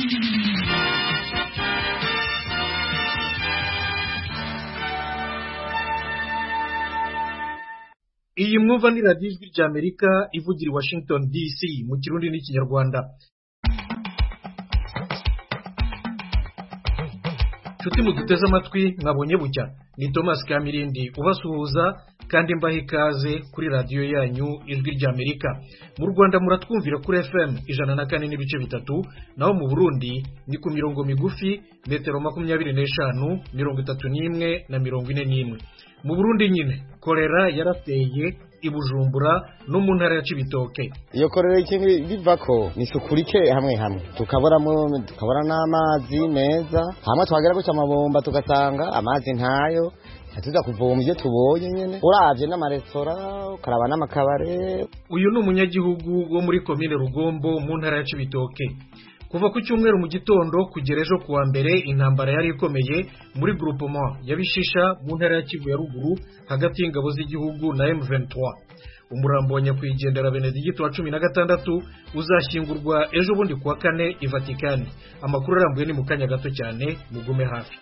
iyi mwumva ni radiyo ijwi ry'amerika ivugira i washington dc mu kirundi n'ikinyarwanda nshuti muduteze amatwi mwabonye bucya ni thomas kamirindi ubasuhuza kandi mbaha ikaze kuri radiyo yanyu ijwi ry'amerika mu rwanda muratwumvira kuri fm ijana na kane n'ibice bitatu naho mu burundi ni ku mirongo migufi metero makumyabiri n'eshanu mirongo itatu n'imwe na mirongo ine n'imwe mu burundi nyine korera yarateye i bujumbura no mu ntara ya cibitoke iyo korera ikintu biva ko ni isuku rike hamwe hamwe tukaboramo tukabona n'amazi meza hamwe twagera gutya amabomba tugasanga amazi ntayo tuza kuvoma ibyo tubonye nyine uravye n'amaresitora ukaraba n'amakabare uyu ni umunyagihugu wo muri komine rugombo mu ntara ya cibitoke kuva ku cyumweru mu gitondo kugera ejo kuwa mbere intambara yari ikomeye muri groupement ya bishisha mu ntara ya kivu ya ruguru hagati y'ingabo z'igihugu na M23 umurambo wa nyakwigendera Benedicto wa cumi na gatandatu uzashyingurwa ejo bundi kuwa kane i Vatikani amakuru arambuye ni mu kanya gato cyane mugume hafi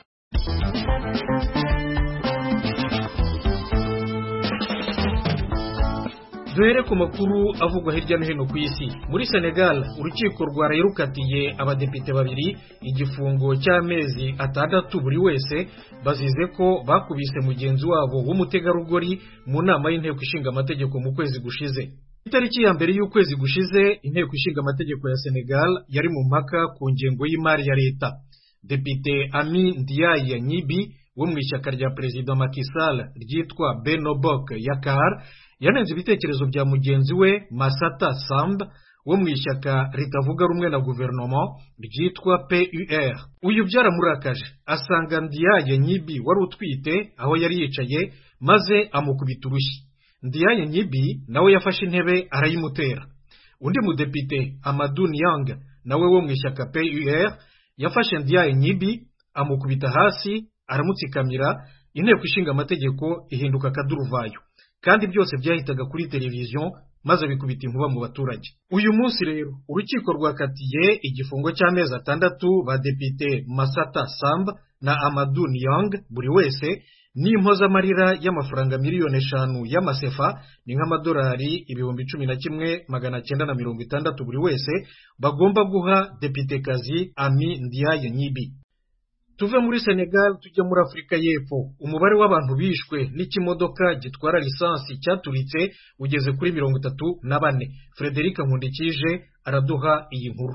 duhere ku makuru avugwa hirya no hino ku isi muri senegal urukiko rwarayirukatiye abadepite babiri igifungo cy'amezi atandatu buri wese bazize ko bakubise mugenzi wabo w'umutegarugori mu nama y'inteko ishinga amategeko mu kwezi gushize itariki ya mbere y'ukwezi gushize inteko ishinga amategeko ya senegal yari mu mpaka ku ngengo y'imari ya leta depite ami ndiaye nyibi wo mu ishyaka rya perezida Macky Sall ryitwa benobok yakar yanenze ibitekerezo bya mugenzi we masata samba wo mu ishyaka ritavuga rumwe na guverinoma ryitwa pur uyu byaramurakaje asanga ndiyaye nyibi wari utwite aho yari yicaye maze amukubita urushyi ndiyaye nyibi nawe yafashe intebe arayimutera undi mudepite amadu niyang nawe wo mu ishyaka pur yafashe ndiyaye nyibi amukubita hasi aramutsikamira inteko ishinga amategeko ihinduka akaduruvayo kandi byose byahitaga kuri televiziyo maze bikubita inkuba mu baturage uyu munsi rero urukiko rwakatiye igifungo cy'amezi atandatu ba depite masata samba na amadu niyang buri wese n'impozamarira y'amafaranga miliyoni eshanu y'amasefa ni nk'amadolari ibihumbi cumi na kimwe magana cyenda na mirongo itandatu buri wese bagomba guha depitekazi ami ndiaye nyibi tuve muri senegal tujya muri afurika y'epfo umubare w'abantu bishwe n'ikimodoka gitwara lisansi cyaturitse ugeze kuri mirongo itatu na bane frederic nkundikije araduha iyi nkuru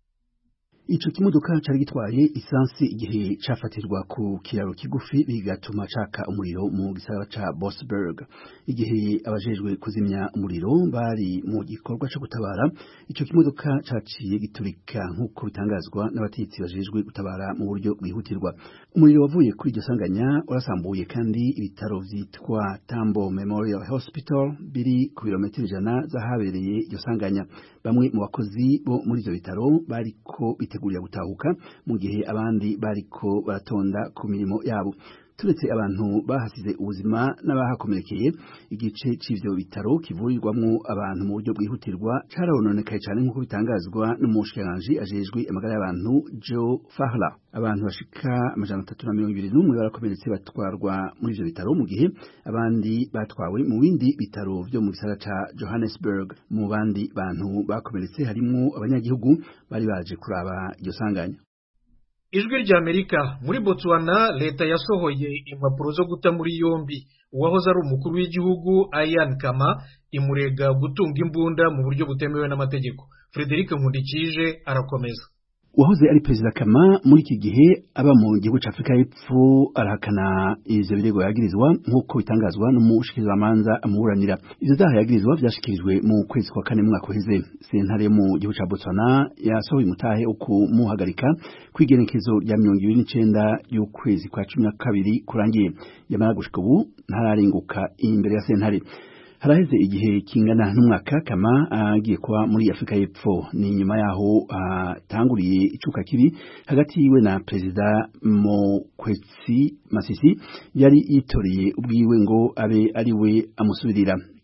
ico kimodoka cari gitwaye isansi igihe cafatirwa ku kiraro kigufi bigatuma caka umuriro mu gisagara ca Bosberg igihe abajejwe kuzimya umuriro bari mu gikorwa co gutabara ico kimodoka caciye giturika nk'uko bitangazwa n'abatetsi bajejwe gutabara mu buryo bwihutirwa umuriro wavuye kuri iryo sanganya urasambuye kandi ibitaro vyitwa Tambo Memorial Hospital biri ku birometero ijana z'ahabereye iryo sanganya bamwe mu bakozi bo muri ivyo bitaro bariko bitegurira gutahuka mu gihe abandi bariko baratonda ku mirimo yabo turetse abantu bahasize ubuzima n'abahakomerekeye igice c'ivyo bitaro kivurirwamwo abantu mu buryo bwihutirwa carononekaye cane nk'uko bitangazwa n'umushikiranganji ajejwe amagara y'abantu Joe Fahla abantu bashika amajana atatu na mirongo ibiri n'umwe barakomeretse batwarwa muri ivyo bitaro mu gihe abandi batwawe mu bindi bitaro vyo mu gisagara ca Johannesburg mu bandi bantu bakomeretse harimwo abanyagihugu bari baje kuraba iryo sanganya ijwi ry'amerika muri botswana leta yasohoye impapuro zo guta muri yombi uwahoze ari umukuru w'igihugu ayan kama imurega gutunga imbunda mu buryo butemewe n'amategeko frederic nkundikije arakomeza uwahoze ari perezida kama muri iki gihe aba mu gihugu cya afurika y'epfo arahakana ivyo birego yagirizwa nk'uko bitangazwa n'umushikirizamanza amuburanira ivyo vyaha yagirizwa vyashikirijwe mu kwezi kwa kane mwaka uheze sentare mu gihugu ca botswana yasohoye umutahe wo kumuhagarika kw'igenekezo rya mirongo ibiri n'icenda y'ukwezi kwa cumi na kabiri kurangiye yamara gushika ubu ntararenguka imbere ya sentare haraheze igihe kingana n'umwaka kama agiye kuba muri Afrika y'Epfo ni nyuma yaho atanguriye uh, icuka kibi hagati yiwe na perezida Mokwetsi Masisi yari yitoreye ubwiwe ngo abe ari we amusubirira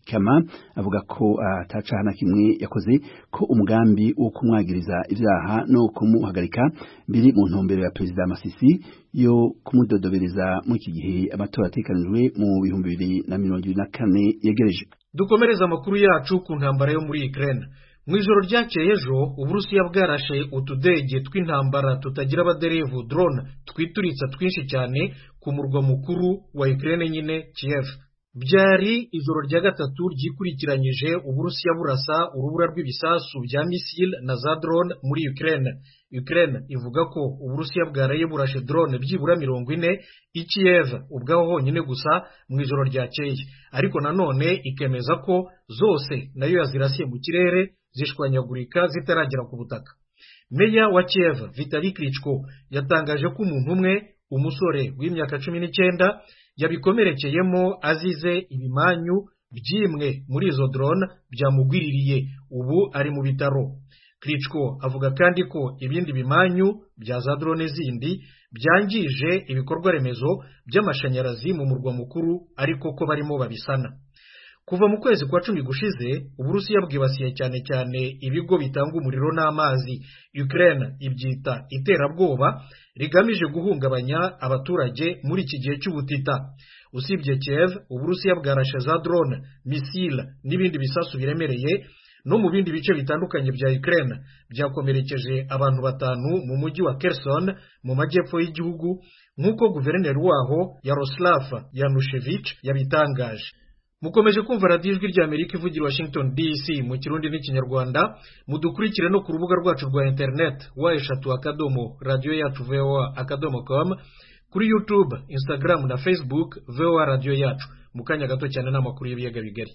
kama avuga ko atacaha na kimwe yakoze ko umugambi wo kumwagiriza ivyaha no kumuhagarika biri mu ntumbero ya perezida Masisi yo kumudodobereza muri iki gihe amatora atekanijwe mu bihumbi bibiri na mirongo ibiri na kane yegereje dukomereza amakuru yacu ku ntambara yo muri Ukraine mu ijoro ryakeye ejo uburusiya bwarashe utudege tw'intambara tutagira abaderevu drone twituritsa twinshi cyane ku murwa mukuru wa Ukraine nyine Kiev byari ijoro rya gatatu ryikurikiranyije uburusiya burasa urubura rw'ibisasu bya misile na za drone muri Ukraine Ukraine ivuga ko uburusiya bwaraye burashe drone byibura mirongo ine i Kiev ubwaho honyine gusa mu ijoro ryakeye ariko nanone ikemeza ko zose nayo yazirasiye mu kirere zishwanyagurika zitaragera ku butaka meya wa Kiev Vitali Klitschko yatangaje ko umuntu umwe umusore w'imyaka cumi n'icyenda yabikomerekeyemo azize ibimanyu by'imwe muri izo drone byamugwiririye ubu ari mu bitaro Klitschko avuga kandi ko ibindi bimanyu bya za drone zindi byangije ibikorwa remezo by'amashanyarazi mu murwa mukuru ariko ko barimo babisana kuva mu kwezi kwa cumi gushize uburusiya bwibasiye cyane cyane ibigo bitanga umuriro n'amazi Ukraine ibyita iterabwoba rigamije guhungabanya abaturage muri iki gihe cy'ubutita usibye Kiev uburusiya bwarashe za drone misile n'ibindi bisasu biremereye no mu bindi bice bitandukanye bya Ukraine byakomerekeje abantu batanu mu mujyi wa Kherson mu majyepfo y'igihugu nk'uko guverineri waho Yaroslav Yanushevich yabitangaje mukomeje kumva radiyo ijwi rya amerika ivugira washington dc mu kirundi n'ikinyarwanda mudukurikire no ku rubuga rwacu rwa interineti wa eshatu akadomo radiyo yacu voa akadomo com kuri youtube instagram na facebook voa radiyo yacu mu kanya gato cyane n'amakuru y'ibiyaga bigari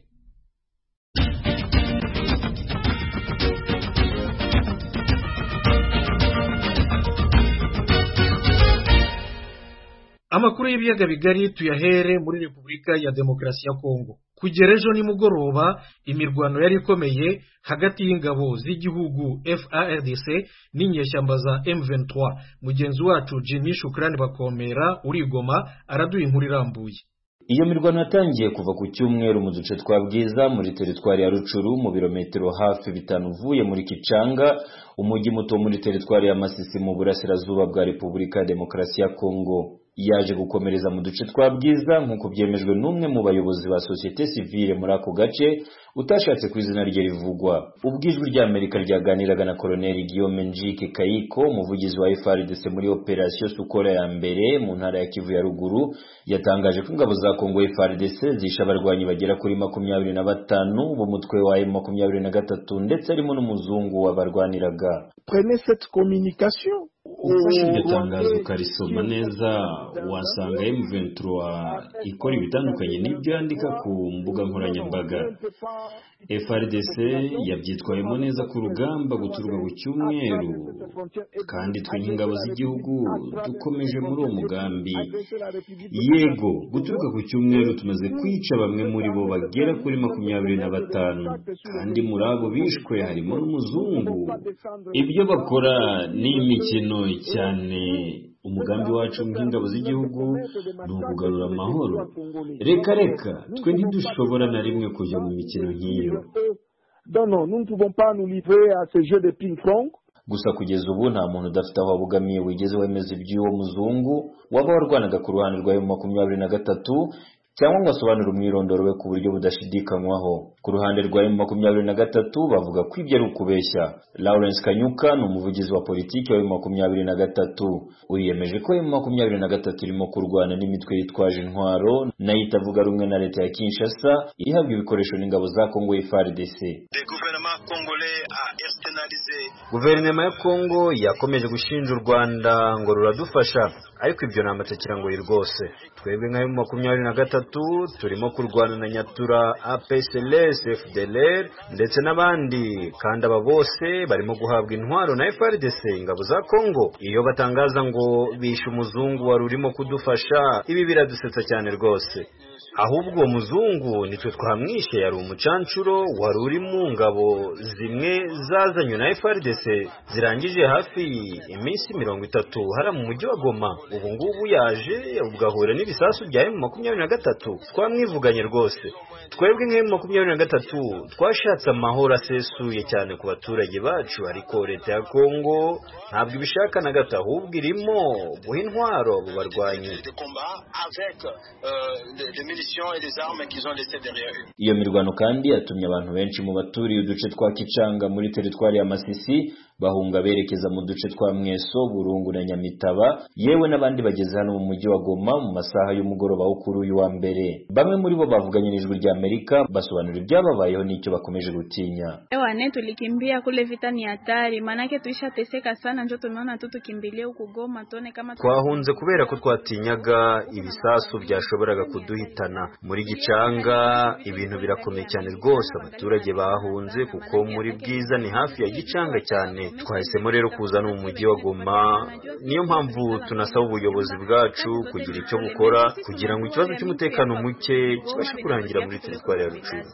amakuru y'ibiyaga bigari tuyahere muri repubulika ya demokarasi ya kongo kugera ejo nimugoroba imirwano yari ikomeye hagati y'ingabo z'igihugu FARDC n'inyeshyamba za M23 mugenzi wacu Jimmy Shukrani bakomera urigoma araduha inkuru irambuye iyo mirwano yatangiye kuva ku cyumweru mu duce twa bwiza muri teritwari ya rucuru mu birometero hafi bitanu uvuye muri kicanga umujyi muto muri teritwari ya masisi mu burasirazuba bwa repubulika ya demokarasi ya kongo yaje gukomereza mu duce twa bwiza nk'uko byemejwe n'umwe mu bayobozi ba sosiyete sivile muri ako gace utashatse ku izina rye rivugwa ubwo ijwi ry'amerika ryaganiraga na koloneli guillaume njike kayiko umuvugizi wa frdc muri operasiyo sukora ya mbere mu ntara ya kivu ya ruguru yatangaje ko ingabo za kongo frdc zishe abarwanyi bagera kuri makumyabiri na batanu b'umutwe wa m makumyabiri na gatatu ndetse harimo n'umuzungu wabarwaniraga ufashe iryo tangazo ukarisoma neza wasanga M23 ikora ibitandukanye n'ibyo yandika ku mbuga nkoranyambaga FRDC yabyitwayemo neza ku rugamba guturuka ku cyumweru kandi twe nk'ingabo z'igihugu dukomeje muri uwo mugambi yego guturuka ku cyumweru tumaze kwica bamwe muri bo bagera kuri makumyabiri na batanu kandi muri abo bishwe harimo n'umuzungu ibyo bakora ni imikino cyane umugambi wacu nk'ingabo z'igihugu ni ukugarura amahoro reka reka twe ntidushobora na rimwe kujya mu mikino nk'iyo gusa kugeza ubu nta muntu udafite aho abogamiye wigeze wemeza iby'uwo muzungu waba warwanaga ku ruhande rwa makumyabiri na gatatu cyangwa ngo asobanure umwirondoro we ku buryo budashidikanywaho ku ruhande rwa emu makumyabiri na gatatu bavuga ko ibyo ari ukubeshya lawrence kanyuka ni umuvugizi wa politiki wa emu makumyabiri na gatatu wiyemeje ko emu makumyabiri na gatatu irimo kurwana n'imitwe yitwaje intwaro nayo itavuga rumwe na leta ya kinshasa ihabwa ibikoresho n'ingabo za kongo frdc guverinoma ya kongo yakomeje gushinja u rwanda ngo ruradufasha ariko ibyo ni amatekirangoyi rwose twebwe nka emu makumyabiri na gatatu turimo kurwana na nyatura apsls fdlr ndetse n'abandi kandi aba bose barimo guhabwa intwaro na frdc ingabo za kongo iyo batangaza ngo bishe umuzungu wari urimo kudufasha ibi biradusetsa cyane rwose ahubwo uwo muzungu nitwe twamwishe yari umucancuro wari uri mu ngabo zimwe zazanywe na FRDC zirangije hafi iminsi mirongo itatu hara mu mujyi wa Goma ubu ngubu yaje ugahura n'ibisasu bya M makumyabiri na gatatu twamwivuganye rwose twebwe nka M makumyabiri na gatatu twashatse amahoro asesuye cyane ku baturage bacu ariko leta ya Kongo ntabwo ibishaka na gato ahubwo irimo guha intwaro abo barwanyi iyo mirwano kandi yatumye abantu benshi mu baturiye uduce twa Kicanga muri teritwari ya Masisi bahunga berekeza mu duce twa Mweso Burungu na Nyamitaba yewe n'abandi bageze hano mu mujyi wa Goma mu masaha y'umugoroba wo kuri uyu wa mbere bamwe muri bo bavuganye n'ijwi rya Amerika basobanura ibyababayeho n'icyo bakomeje gutinya Ewane tulikimbia kule vita ni hatari manake tuishateseka sana njo tumeona tu tukimbilie huku Goma tuone kama twahunze kubera ko twatinyaga ibisasu byashoboraga kuduhitana muri Gicanga ibintu birakomeye cyane rwose abaturage bahunze kuko muri bwiza ni hafi ya Gicanga cyane twahisemo rero kuza no mu mujyi wa Goma niyo mpamvu tunasaba ubuyobozi bwacu kugira icyo bukora kugira ngo ikibazo cy'umutekano muke kibashe kurangira muri teritwari ya Rucuru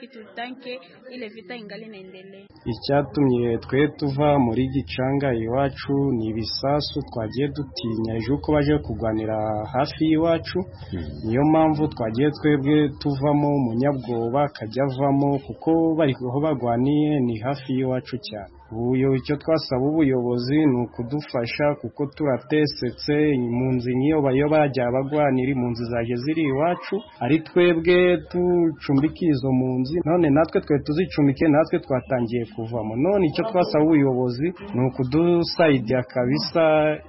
icyatumye twe tuva muri Gicanga iwacu ni ibisasu twagiye dutinya ejo uko baje kurwanira hafi y'iwacu niyo mpamvu twagiye twebwe tuvamo umunyabwoba akajya avamo kuko bari aho barwaniye ni hafi y'iwacu cyane ubu icyo twasaba ubuyobozi ni ukudufasha kuko turatesetse impunzi nk'iyo bayo bajya bagwanira impunzi zaje ziri iwacu ari twebwe ducumbikiye izo mpunzi none natwe twe tuzicumbike natwe twatangiye kuvamo none icyo twasaba ubuyobozi ni ukudusayidira kabisa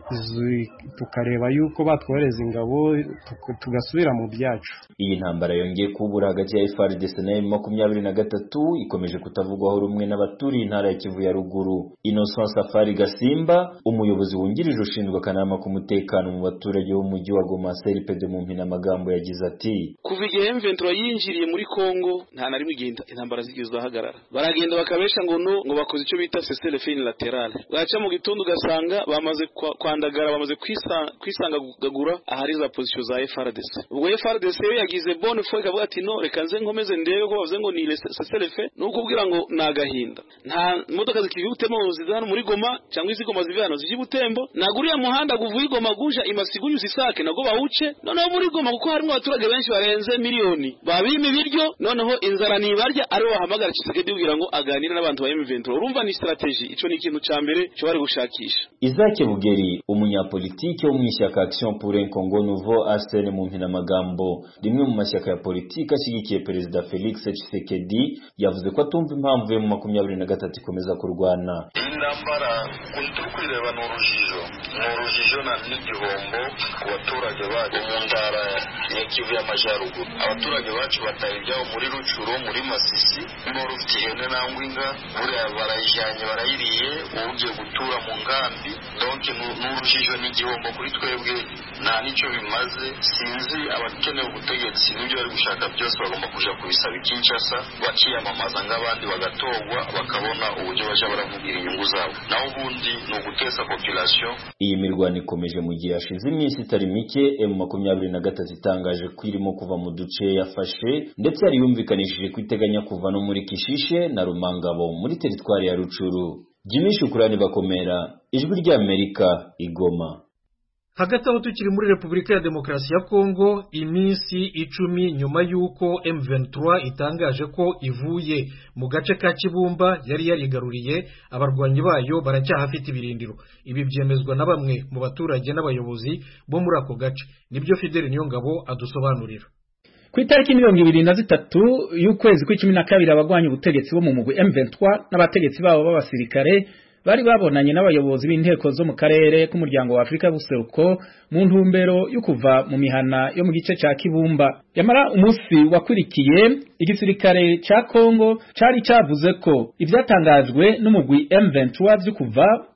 tukareba yuko batwohereza ingabo tugasubira mu byacu iyi ntambara yongeye kubura hagati ya FARDC na makumyabiri na gatatu ikomeje kutavugwaho rumwe n'abaturiye intara ya Kivu ya ruguru Innocent Safari Gasimba umuyobozi wungirije ushinzwe akanama k'umutekano mu baturage b'umujyi wa Goma CRPD mu mpina magambo yagize ati kuva igihe M23 yinjiriye muri Kongo nta na rimwe igenda intambara zigizwe ahagarara baragenda bakabesha ngo no ngo bakoze icyo bita cessez-le-feu unilateral bwaca mu gitondo ugasanga bamaze kwandagara bamaze kwisangagura ahari za position za FRDC ubwo FRDC yo yagize bonne foi ikavuga ati no reka nze nkomeze ndebe ko bavuze ngo ni cessez-le-feu ni ukubwira ngo ni agahinda nta modoka zikiva Butembo ziza hano muri Goma cyangwa izi Goma ziva hano zije Butembo naguriya muhanda guvuye Goma guja imasigunyu zisake nago bawuce noneho muri Goma kuko harimo abaturage benshi barenze miliyoni babima ibiryo noneho inzara nibarya ari bahamagara Kisekedi kugira ngo aganire n'abantu ba M23 urumva ni strategy ico ni ikintu ca mbere cyo bari gushakisha Isaac Bugeri umunyapolitike wo mu ishyaka Action pour un Congo Nouveau ASN mu mpina magambo rimwe mu mashyaka ya politiki ashyigikiye perezida Felix Tshisekedi yavuze ko atumva impamvu yo mu makumyabiri na gatatu ikomeza kurwana iyi ntambara turi kwireba ni urujijo ni urujijo na n'igihombo ku baturage bacu mu ntara ya kivu y'amajyaruguru abaturage bacu bataye ibyabo muri rucuro muri masisi n'uwari ufite ihene nangwa inka buriya barayijyanye barayiriye ubu ugiye gutura mu nkambi donke ni urujijo n'igihombo kuri twebwe nta n'icyo bimaze sinzi abakeneye ubutegetsi n'ibyo bari gushaka byose bagomba kuja kubisaba ikinshasa bakiyamamaza nk'abandi bagatorwa bakabona uburyo bajya baravugira inyungu zabo naho ubundi ni uguteza population iyi mirwano ikomeje mu gihe hashize iminsi itari mike M makumyabiri na gatatu itangaje ko irimo kuva mu duce yafashe ndetse yari yumvikanishije ko iteganya kuva no muri Kishishe na Rumangabo muri teritwari ya Rucuru Jimmy Shukurani bakomera ijwi ry'Amerika igoma hagati aho tukiri muri repubulika ya demokarasi ya kongo iminsi icumi nyuma y'uko M23 itangaje ko ivuye mu gace ka kibumba yari yarigaruriye abarwanyi bayo baracyahafite ibirindiro ibi byemezwa na bamwe mu baturage n'abayobozi bo muri ako gace nibyo fideli niyongabo adusobanurira ku itariki mirongo ibiri na zitatu y'ukwezi kw'icumi na kabiri abagwanya ubutegetsi bo mu mugwi M23 n'abategetsi babo b'abasirikare bari babonanye n'abayobozi b'inteko zo mu karere k'umuryango wa Afrika y'ubuseruko mu ntumbero yo kuva mu mihana yo mu gice ca Kibumba yamara umunsi wakurikiye igisirikare ca Kongo cari cavuze ko ivyatangajwe n'umugwi M23 vyo kuva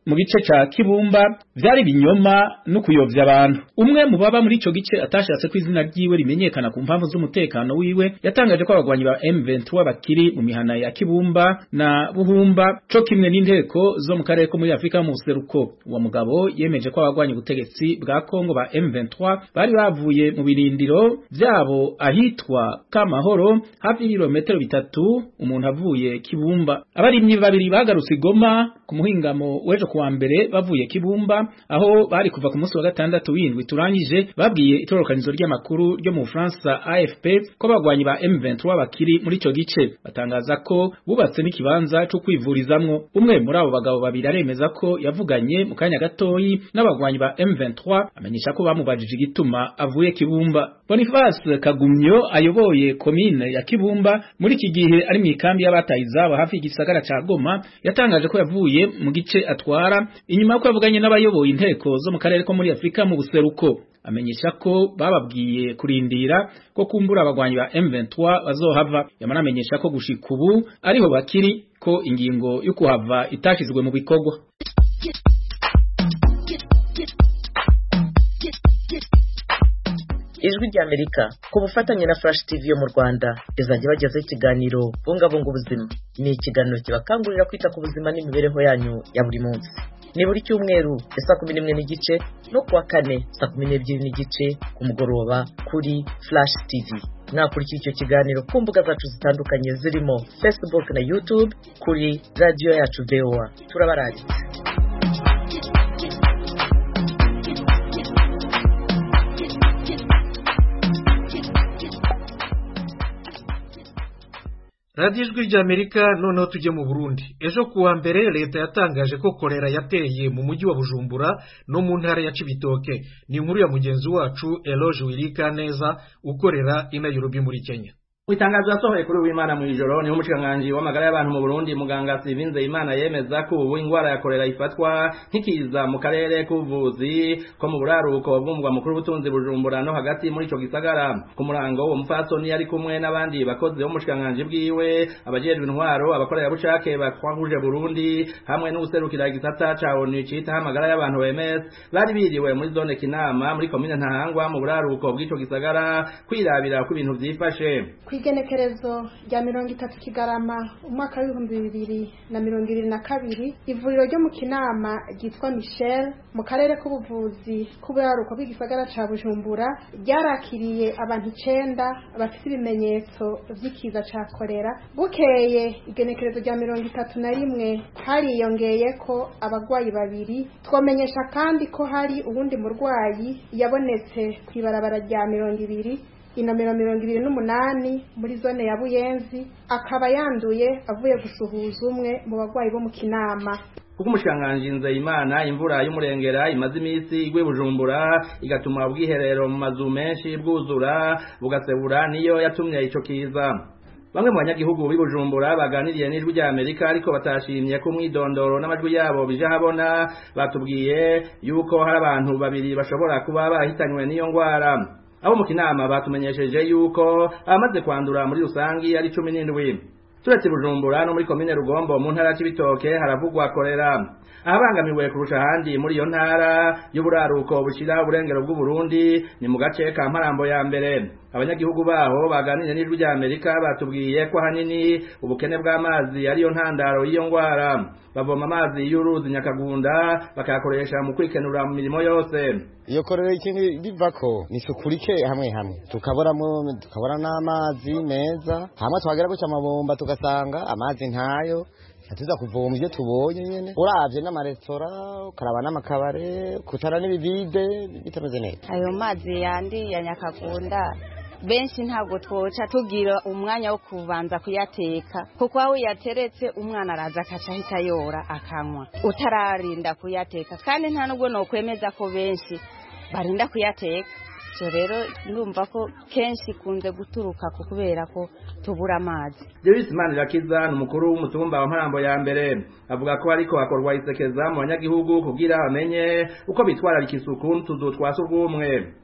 mu gice ca Kibumba vyari binyoma no kuyovya abantu umwe mu baba muri ico gice atashatse ko izina ryiwe rimenyekana ku mpamvu z'umutekano wiwe yatangaje ko abagwanyi ba M23 bakiri mu mihana ya Kibumba na Buhumba co kimwe n'inteko zo mu karere ko muri Afrika mu seruko uwo mugabo yemeje ko abagwanyi ubutegetsi bwa Kongo ba M23 bari bavuye mu birindiro vyabo ahitwa Kamahoro hafi y'ibirometero bitatu umuntu avuye Kibumba abarimyi babiri bagarutse Goma ku muhingamo wejo kuwa mbere bavuye Kibumba aho bari kuva ku munsi wa gatandatu w'indwi turangije babwiye itororokanizo ry'amakuru ryo mu Faransa AFP ko abagwanyi ba M23 bakiri muri ico gice batangaza ko bubatse n'ikibanza cyo kwivurizamwo umwe muri abo bagabo babiri aremeza ko yavuganye mu kanya gatoyi n'abagwanyi ba M23 amenyesha ko bamubajije igituma avuye Kibumba Boniface Kagumyo ayoboye komine ya Kibumba muri iki gihe ari mu ikambi y'abataye izabo hafi y'igisagara ca Goma yatangaje ko yavuye mu gice atwara inyuma y'uko yavuganye n'abayoboye inteko zo mu karere ko muri Afrika mu buseruko amenyesha ko bababwiye kurindira ko kumbura abagwanyi ba M23 bazohava yamara amenyesha ko gushika ubu ariho bakiri ko ingingo yo kuhava itashizwe mu bikorwa ijwi ry'amerika ku bufatanye na flash tv yo mu rwanda izajya bagezaho ikiganiro bungabunga ubuzima ni ikiganiro kibakangurira kwita ku buzima n'imibereho yanyu ya buri munsi ni buri cyumweru saa kumi n'imwe n'igice no kuwa kane saa kumi n'ebyiri n'igice ku mugoroba kuri flash tv mwakurikira icyo kiganiro ku mbuga zacu zitandukanye zirimo facebook na youtube kuri radiyo yacu voa turabarangitse radiyo ijwi ry'amerika noneho tujye mu burundi ejo kuwa mbere leta yatangaje ko korera yateye mu mujyi wa bujumbura no mu ntara ya cibitoke ni inkuru ya mugenzi wacu eloge wirika neza ukorera i nairobi muri kenya itangazo yasohoye kuri uwimana mu ijoro niho umushikiranganji w'amagara y'abantu mu Burundi muganga Sivinze Imana yemeza ko ubu ingwara ya korera ifatwa nk'ikiza mu karere k'ubuvuzi ko mu buraruko bw'umugwa mukuru w'ubutunzi bujumbura no hagati muri ico gisagara ku murango uwo mupfasoni yari kumwe n'abandi bakozi b'umushikiranganji bwiwe abajejwe intwaro abakorera bucake batwahuje Burundi hamwe n'ubuserukira igisata ca ONU citaho amagara y'abantu OMS bari biriwe muri zone Kinama muri komine Ntahangwa mu buraruko bw'ico gisagara kwirabira ko ibintu vyifashe kw'igenekerezo rya mirongo itatu kigarama umwaka w'ibihumbi bibiri na mirongo ibiri na kabiri ivuriro ryo mu kinama ryitwa michel mu karere k'ubuvuzi k'uburaruko bw'igisagara ca bujumbura ryarakiriye abantu icenda bafite ibimenyetso vy'ikiza ca korera bukeye igenekerezo rya mirongo itatu na rimwe hariyongeyeko abagwayi babiri twomenyesha kandi ko hari uwundi murwayi yabonetse kw'ibarabara rya mirongo ibiri inomero mirongo ibiri n'umunani muri zone ya buyenzi akaba yanduye avuye gusuhuza umwe mu bagwayi bo mu kinama kuko umushikiranganji Nzeyimana imvura y'umurengera imaze iminsi igwe bujumbura igatuma ubwiherero mu mazu menshi bwuzura bugasebura niyo yatumye ico kiza bamwe mu banyagihugu b'i Bujumbura baganiriye n'ijwi rya Amerika ariko batashimye ko umwidondoro n'amajwi yabo bije habona batubwiye yuko hari abantu babiri bashobora kuba barahitanywe n'iyo ngwara abo mu kinama batumenyesheje yuko abamaze kwandura muri rusangi ari cumi n'indwi turetse bujumbura no muri komine rugombo mu ntara y'ibitoke haravugwa korera ahabangamiwe kurusha ahandi muri iyo ntara y'uburaruko bushira uburengero bw'uburundi ni mu gace ka mparambo ya mbere abanyagihugu baho baganiriye n'ijwi rya amerika batubwiye ko ahanini ubukene bw'amazi ariyo ntandaro y'iyo ngwara bavoma amazi y'uruzi nyakagunda bakayakoresha mu kwikenura mu mirimo yose iyo korera ikintu bivako ni isuku rike hamwe hamwe tukaboramo tukabona n'amazi meza hamwe twagera guca amabomba tugasanga amazi ntayo tuza kuvoma ibyo tubonye nyene uravye n'amaresitora ukaraba n'amakabare kutara n'ibivide bitameze neza ayo mazi yandi ya nyakagunda benshi ntabwo twoca tugira umwanya wo kubanza kuyateka kuko aho uyateretse umwana araza akaca ahita yora akanywa utararinda kuyateka kandi nta nubwo nokwemeza ko benshi barinda kuyateka so rero ndumva ko kenshi ikunze guturuka ku kubera ko tubura amazi Davis Manirakiza ni umukuru w'umutumba wa Mparambo ya mbere avuga ko ariko hakorwa isekeza mu banyagihugu kugira bamenye uko bitwararika isuku n'utuzu twa surwumwe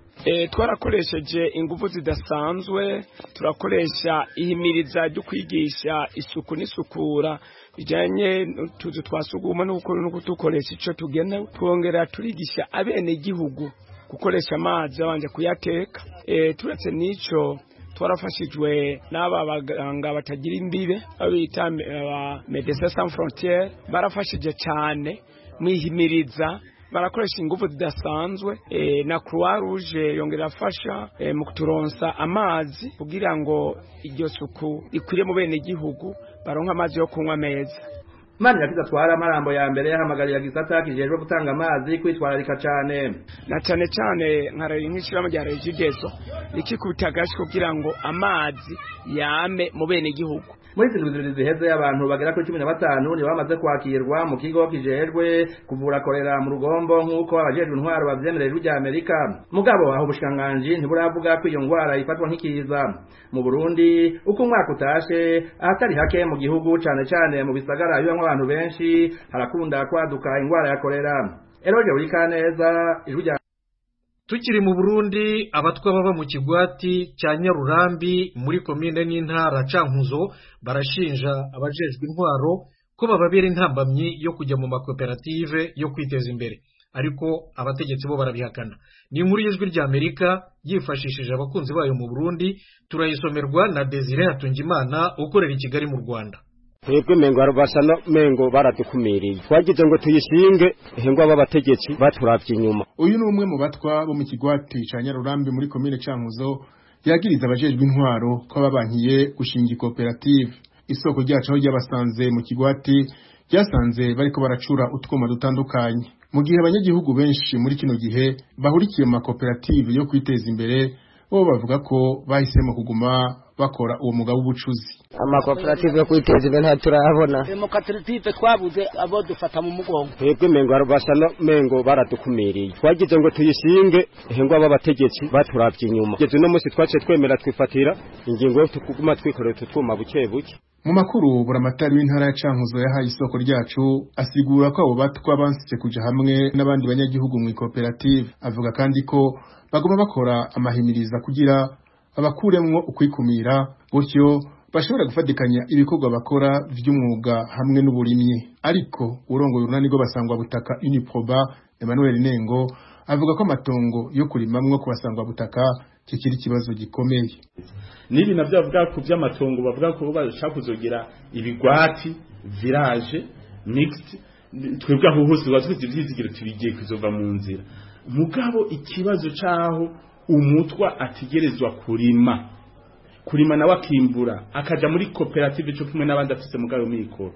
twarakoresheje ingufu zidasanzwe turakoresha ihimiriza ryo kwigisha isuku n'isukura bijyanye n'utuzu twa suguma no kudukoresha icyo tugenewe twongera turigisha abenegihugu gukoresha amazi babanje kuyateka turetse n'icyo twarafashijwe n'aba baganga batagira imbibe babita medecins sans frontiere barafashije cyane mwihimiriza barakoresha ingufu zidasanzwe e, na croix rouge yongera afasha e, mu kuturonsa amazi kugira ngo iryo suku rikwire mu bene gihugu baronka amazi yo kunywa meza Mani yakiza twara amarambo ya mbere yahamagarira gisata kijejwe gutanga amazi kwitwararika cyane na cyane cyane nkaraye nk'ishiramo rya regideso rikikubita agashi kugira ngo amazi yame mu bene gihugu muri izi ndwi ziheze abantu bagera kuri cumi na batanu nibo bamaze kwakirwa mu kigo kijejwe kuvura korera mu rugombo nk'uko abajejwe intwaro bavyemerera rya Amerika mugabo aho ubushikiranganji ntiburavuga ko iyo ngwara ifatwa nk'ikiza mu Burundi uko umwaka utashe ahatari hake mu gihugu cane cane mu bisagara bibamwo abantu benshi harakunda kwaduka ingwara ya korera Eroje Urikaneza ijwi rya tukiri mu burundi abatwa baba mu kigwati cya nyarurambi muri komine n'intara cankuzo barashinja abajejwe intwaro ko bababera intambamyi yo kujya mu makoperative yo kwiteza imbere ariko abategetsi bo barabihakana ni inkuru y'ijwi rya amerika yifashishije abakunzi bayo mu burundi turayisomerwa na desire hatungimana ukorera i kigali mu rwanda twebwe mengo basa no mengo baradukumiriye twagize ngo tuyishinge ihengwa b'abategetsi baturavye inyuma uyu ni umwe mu batwa bo mu kigwati ca nyarurambi muri komine cankuzo yagiriza abajejwe intwaro ko babankiye gushinga ikoperative isoko ryacu aho ryabasanze mu kigwati ryasanze bariko baracura utwuma dutandukanye mu gihe abanyagihugu benshi muri kino gihe bahurikiye mu makoperative yo kwiteza imbere bo bavuga ko bahisemo kuguma bakora uwo mugabo w'ubucuzi amakoperative yo kwiteza imbere nta turayabona amakoperative twabuze abo dufata mu mugongo twebwe mengo basa no mengo baradukumiriye twagize ngo tuyishinge ihengwa b'abategetsi baturavye inyuma geze uno munsi twaciye twemera twifatira ingingo yo kuguma twikorera utu twuma buke buke mu makuru buramatari w'intara ya cankuzo yahaye isoko ryacu asigura ko abo batwa bansitse kuja hamwe n'abandi banyagihugu mu ikoperative avuga kandi ko bagomba bakora amahimiriza kugira babakuremwo ukwikumira gutyo bashobora gufatikanya ibikorwa bakora vy'umwuga hamwe n'uburimyi ariko urongoye urunani rwo basangwa butaka Uniproba Emmanuel Nengo avuga ko amatongo yo kurimamwo ku basangwa butaka kikiri ikibazo gikomeye nibi navyo bavuga ku vy'amatongo bavuga ko bashaka kuzogira ibigwati village mixed twebwe aho hose bazwize ivyizigiro tubigiye kuzova mu nzira mugabo ikibazo caho umutwa ategerezwa kurima kurima nawe akimbura akaja muri koperative cyo kumwe n'abandi afise mugabo mikoro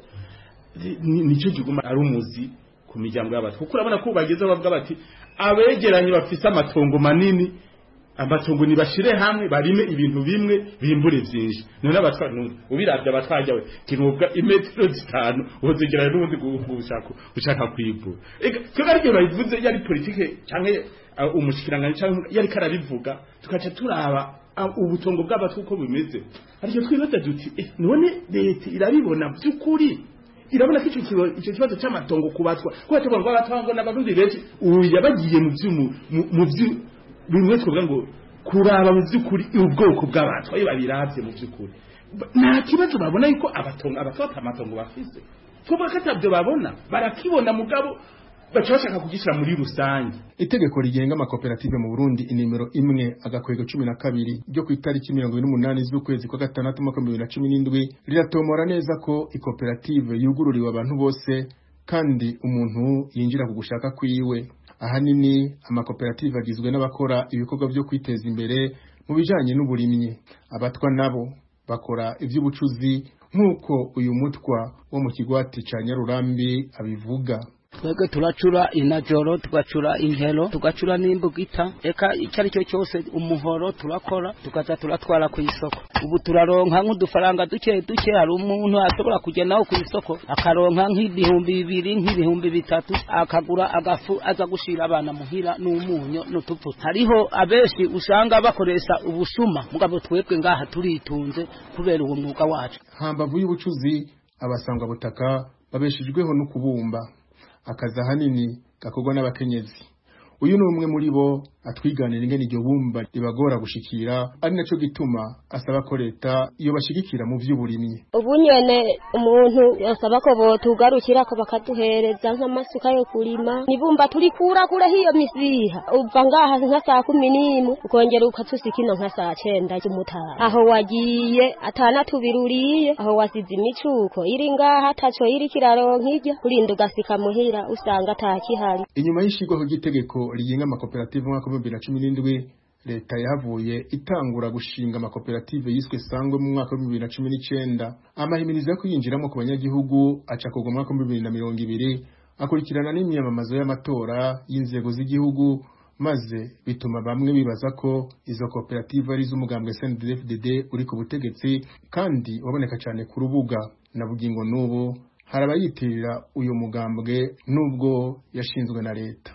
nicyo giguma ari umuzi ku miryango y'abantu kuko urabona ko bageze bavuga bati abegeranye bafise amatongo manini amatongo nibashire hamwe barime ibintu bimwe bimbure byinshi none abatwa ubiravye abatwajya we kinubwa imetero zitanu uzogerana n'ubundi gushaka ushaka kwibura ega twebwe ariko bayivuze yari politike canke umushikiranganje canke yari karabivuga tukaca turaba ubutongo bw'abatwa uko bimeze ariko twibaza duti none leta irabibona by'ukuri irabona ko icyo kibazo cy'amatongo kubatwa kuko tuvuga ngo abatwa ngo n'abarundi benshi ubu yabagiye mu mu bimwe twavuga ngo kuraba mu by'ukuri ubwoko bw'abantu ayo babirabye mu by'ukuri nta kibazo babona yuko abatongo abatwata amatongo bafise tuvuga ko atabyo babona barakibona mugabo baca bashaka kugishyira muri rusange itegeko rigenga amakoperative mu burundi inimero imwe agakwego cumi na kabiri ryo ku itariki mirongo ine n'umunani z'ukwezi kwa gatandatu umwaka bibiri na cumi n'indwi riratomora neza ko ikoperative yugururiwe abantu bose kandi umuntu yinjira ku gushaka kwiwe ahanini amakoperative agizwe n'abakora ibikorwa byo kwiteza imbere mu bijanye n'uburimyi abatwa nabo bakora ivy'ubucuzi nk'uko uyu mutwa wo mu kigwati ca nyarurambi abivuga twebwe turacura inajoro tugacura inkero tugacura n'imbugita eka icyo ari cyo cyose umuhoro turakora tukaza turatwara ku isoko ubu turaronka nk'udufaranga duke duke hari umuntu ashobora kugenda ku isoko akaronka nk'ibihumbi bibiri nk'ibihumbi bitatu akagura agafu aza gushira abana muhira n'umunyu n'utuvuta hariho abenshi usanga bakoresha ubusuma mugabo twebwe ngaha turitunze kubera uwo mwuga wacu hambavu y'ubucuzi abasangwa butaka babeshejweho no kubumba akazi ahanini gakorwa n'abakenyezi uyu ni umwe muri bo atwiganira ingene iryo bumba ribagora gushikira ari naco gituma asaba ko leta iyo bashigikira mu vy'uburimyi ubu nyene umuntu yasaba ko botugarukira ko bakaduhereza nk'amasuka yo kurima nibumba turikura kure hiyo misiha uva ngaha nka saa kumi n'imwe ukongera ukatusika ino nka saa cenda z'umutaha aho wagiye atana tubiri uriye aho wasize imicuko iri ngaha ataco iri kiraronka irya urinda ugasika muhira usanga atakihari inyuma y'ishigwaho ry'itegeko rigenga amakoperative mu mwaka w'ibihumbi bibiri na cumi n'indwi leta yahavuye itangura gushinga amakoperative yiswe sangwe mu mwaka w'ibihumbi bibiri na cumi n'icenda amahimirizo yo kuyinjiramo ku banyagihugu aca kugwa mu mwaka w'ibihumbi bibiri na mirongo ibiri akurikirana n'imyamamazo y'amatora y'inzego z'igihugu maze bituma bamwe bibaza ko izo koperative ari iz'umugambwe SNDD-FDD uri ku butegetsi kandi waboneka cyane ku rubuga na bugingo n'ubu hari abayitirira uyu mugambwe nubwo yashinzwe na leta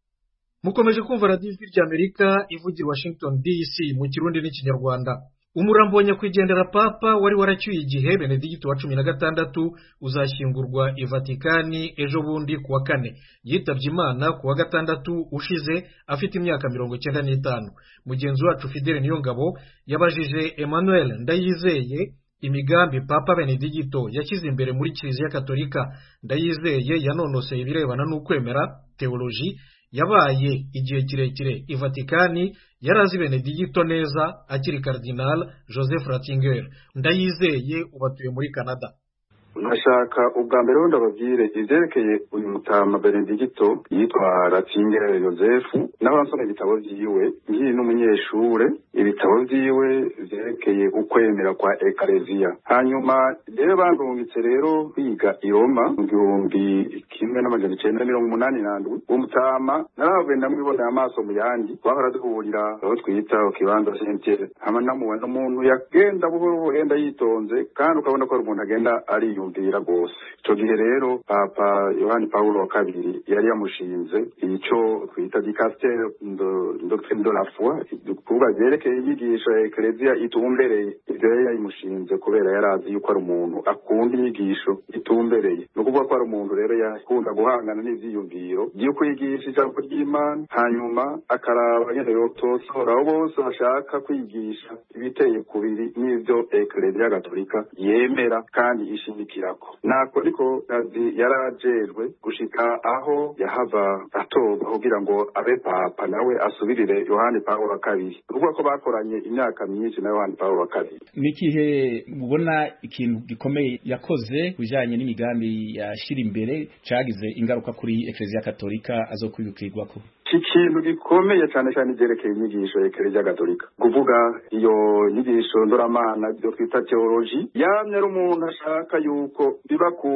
mukomeje kumva radiyo ijwi ry'amerika ivugira washington dc mu kirundi n'ikinyarwanda umurambo wa nyakwigendera papa wari waracyuye igihe benedigiti wa cumi na gatandatu uzashyingurwa i vatikani ejo bundi ku wa kane yitabye imana ku wa gatandatu ushize afite imyaka mirongo icyenda n'itanu mugenzi wacu fidele niyongabo yabajije emmanuel ndayizeye imigambi papa benedigito yashyize imbere muri kiliziya katolika ndayizeye yanonoseye ibirebana n'ukwemera teoloji yabaye igihe kirekire i vatikani yari azi benedigito neza akiri karidinali joseph ratinger ndayizeye ubatuye muri canada nkashaka ubwa mbere wenda babwire ibyerekeye uyu mutama benedigito yitwa ratingere yosefu n'abasoma ibitabo byiwe ngiye n'umunyeshure ibitabo byiwe byerekeye ukwemera kwa ekaleziya hanyuma rero bandungitse rero kwiga i roma mu gihumbi kimwe n'amajana icenda mirongo umunani n'andwi uwo mutama narahavuye ndamwiboneye amaso mu yandi twahora duhurira aho twita ku kibanza sentere hama namubona umuntu yagenda buhoro buhoro yenda yitonze kandi ukabona ko ari umuntu agenda ari yumvira rwose icyo gihe rero papa yohani paul wa kabiri yari yamushinze icyo twita dikasiteri doctrine de la foi kuvuga byerekeye inyigisho ya ekereziya itumbereye ibyo yari yayimushinze kubera yari azi yuko ari umuntu akunda inyigisho itumbereye ni ukuvuga ko ari umuntu rero yakunda guhangana n'ibyiyumviro byo kwigisha ijambo ry'imana hanyuma akaraba nyine yotosora abo bose bashaka kwigisha ibiteye kubiri n'ibyo ekereziya gatolika yemera kandi ishimikirako nako ariko kazi yari ajejwe gushika aho yahava atorwa kugira ngo abe papa nawe asubirire yohani pawulo wa kabiri ukuvuga ko bakoranye imyaka myinshi na yohani pawulo wa kabiri n'igihe mubona ikintu gikomeye yakoze bijanye n'imigambi yashira imbere cagize ingaruka kuri ekereziya katolika azokwibukirwako iki kintu gikomeye cyane cyane ibyerekeye inyigisho ya ekereziya gatolika kuvuga iyo nyigisho ndoramana ibyo twita teoloji yamye ari umuntu ashaka yuko biba ku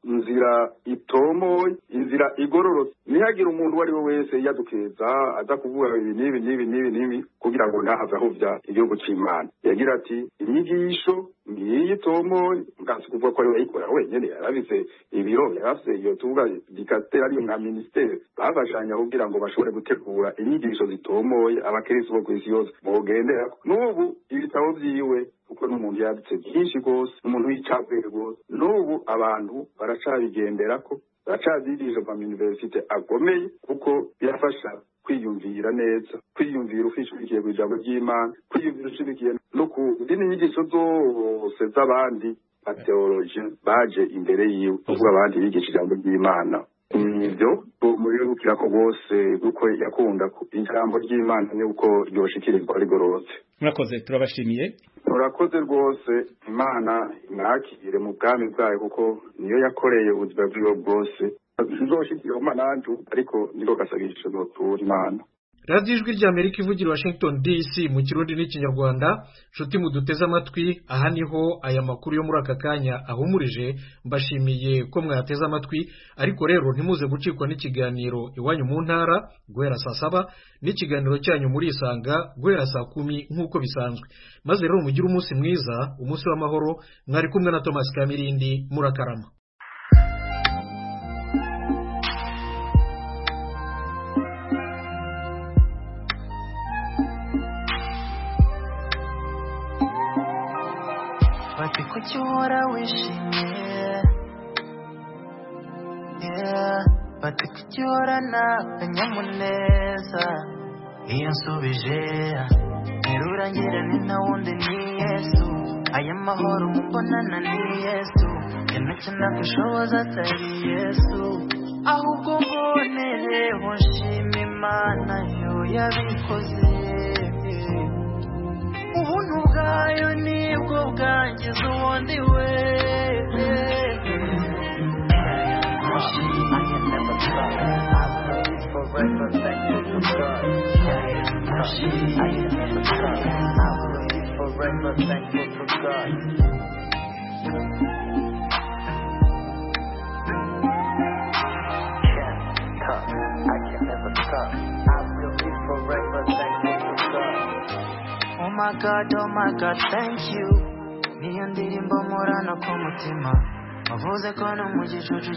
nzira itomoye inzira igororotse ntihagire umuntu uwo ari we wese yadukeza aza kuvuga ibi n'ibi n'ibi n'ibi n'ibi kugira ngo ntahave ahuvya igihugu cy'imana yagira ati inyigisho ngiyi itomoye bwasi kuvuga ko ari we yayikora wenyine yarabise ibiro yarafise iyo tuvuga dikasiteri ariyo nka minisiteri bafashanya kugira ngo bashobore gutegura inyigisho zitomoye abakirisi bo ku isi yose bogenderako n'ubu ibitabo vyiwe kuko n'umuntu yanditse byinshi rwose n'umuntu w'icabwenge rwose n'ubu abantu baracabigenderako baracavyigisha mu universite akomeye kuko birafasha kwiyumvira neza kwiyumvira ufishikiye ku ijambo ry'imana kwiyumvira ushigikiye no ku zindi nyigisho zose z'abandi bateoloji baje imbere yiwe kuvuga abandi bigisha ijambo ry'imana nibyo muribukira ko rwose kuko yakunda ijambo ry'imana nuko ryoshikirizwa rigororotse murakoze turabashimiye murakoze rwose imana imwakire mu bwami bwayo kuko niyo yakoreye ubuzima bwiwe bwose nzoshikiramo nanju ariko niko gasabisho notura imana radiyo ijwi ry'amerika ivugira washington dc mu kirundi n'ikinyarwanda nshuti muduteze amatwi aha niho aya makuru yo muri aka kanya ahumurije mbashimiye ko mwateze amatwi ariko rero ntimuze gucikwa n'ikiganiro iwanyu mu ntara guhera saa saba n'ikiganiro cyanyu muri isanga guhera saa kumi nk'uko bisanzwe maze rero mugire umunsi mwiza umunsi w'amahoro mwari kumwe na thomas kamirindi murakarama bati kuki uhora wishimye yeah. bati kuki uhorana akanyamuneza iyo nsubije nterura ngira ni nta wundi ni yesu aya mahoro mubonana ni yesu yanacyo nakwishoboza atari yesu ahubwo mbonereho nshima imana yo yabikoze ubuntu bwayo nibwo bwangiza ubundi we Forever thankful to God. Can't stop. I can never stop. I will be forever thankful to God. Oh my God, oh my God, thank you. Niyo ndirimbo murana ku mutima wavuze ko no mu gicucu